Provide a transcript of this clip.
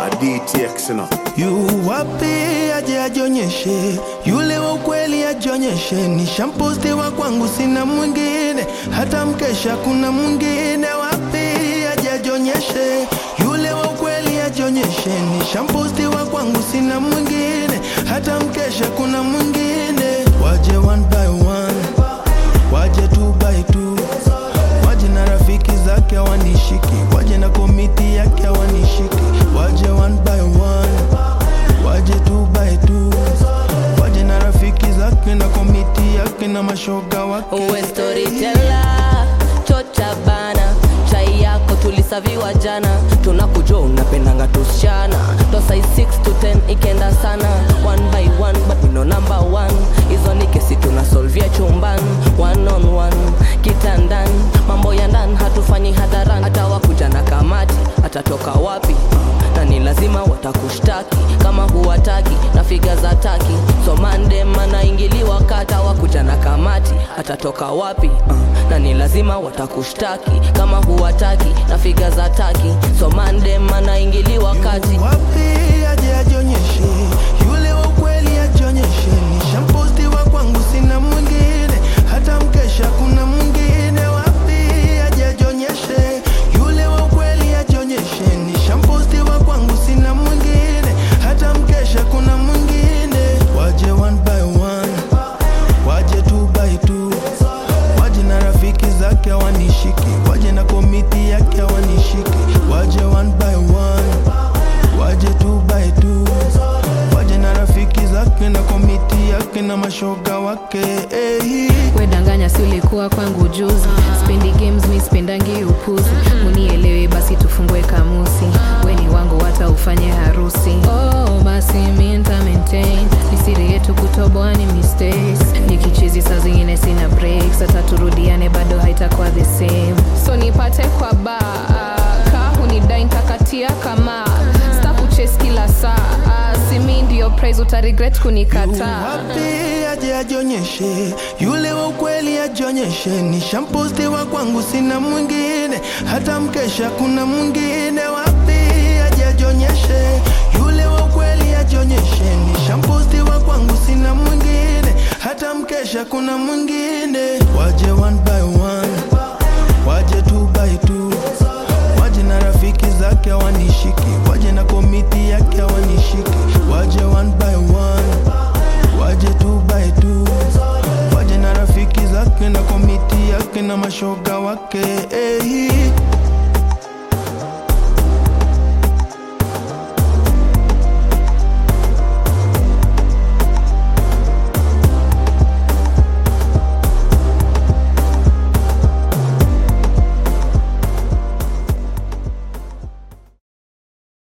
DTX you know. yu wapi aje ajionyeshe, yule wa ukweli ajionyeshe. Nishamposti wa kwangu sina mwingine, hata mkesha kuna mwingine. Wapi aje ajionyeshe, yule wa ukweli ajionyeshe. Nishamposti wa kwangu sina mwingine, hata mkesha kuna mwingine. Waje one by one, waje two by two, waje na rafiki zake hawanishiki, waje na komiti yake hawanishiki, waje one by one, waje two by two, waje na rafiki zake na komiti yake na mashoga wake. uwe storyteller chocha bana chai yako tulisaviwa jana tunakujua unapendanga tusichana tosai 6 to 10 ikenda sana one by one but we know number one hizo ni kesi tunasolvia chumban one on one kitandani mambo ya ndani hatufanyi hadharani hata wakuja na kamati atatoka wapi na ni lazima watakushtaki kama huwataki na figa za taki so mandem anaingiliwa kata wakuja na kamati atatoka wapi uh, na ni lazima watakushtaki kama huwataki na figa za taki so mandem anaingiliwa kati wapi aje ajionyeshe, yule wa ukweli ajionyeshe. Nishamposti wa kwangu sina mwingine, hata mkesha kuna mwingine. Wapi aje ajionyeshe, yule wa ukweli ajionyeshe. Nishamposti wa kwangu sina mwingine, hata mkesha kuna mwingine. Waje one by one, waje two by two, waje na rafiki zake hawanishiki, waje na komiti yake hawanishiki, waje one by one waje two by two, waje na rafiki zake na komiti yake na mashoga wake hey. wedanganya si ulikuwa kwangu juzi spendi games mi spendangi upuzi munielewe basi tufungue kamusi weni wangu hata ufanye harusi oh, basi mi nta maintain ni siri yetu kutoboa ni mistakes nikichizi saa zingine sina breaks hata turudiane bado haitakuwa the same so nipate kwa baa kaa hunidai ntakatia kama sta kuches kila saa simi ndio prize utaregret kunikataa Wapi aje ajionyeshe, yule wa ukweli ajionyeshe. Nishamposti wa kwangu sina mwingine, hata mkesha kuna mwingine. Wapi aje ajionyeshe, yule wa ukweli ajionyeshe. Nishamposti wa kwangu sina mwingine, hata mkesha kuna mwingine. Waje one by one, waje two by two, waje na rafiki zake hawanishiki, waje na komiti yake hawanishiki, waje one by one waje two by two, waje na rafiki zake na komiti yake na mashoga wake hey.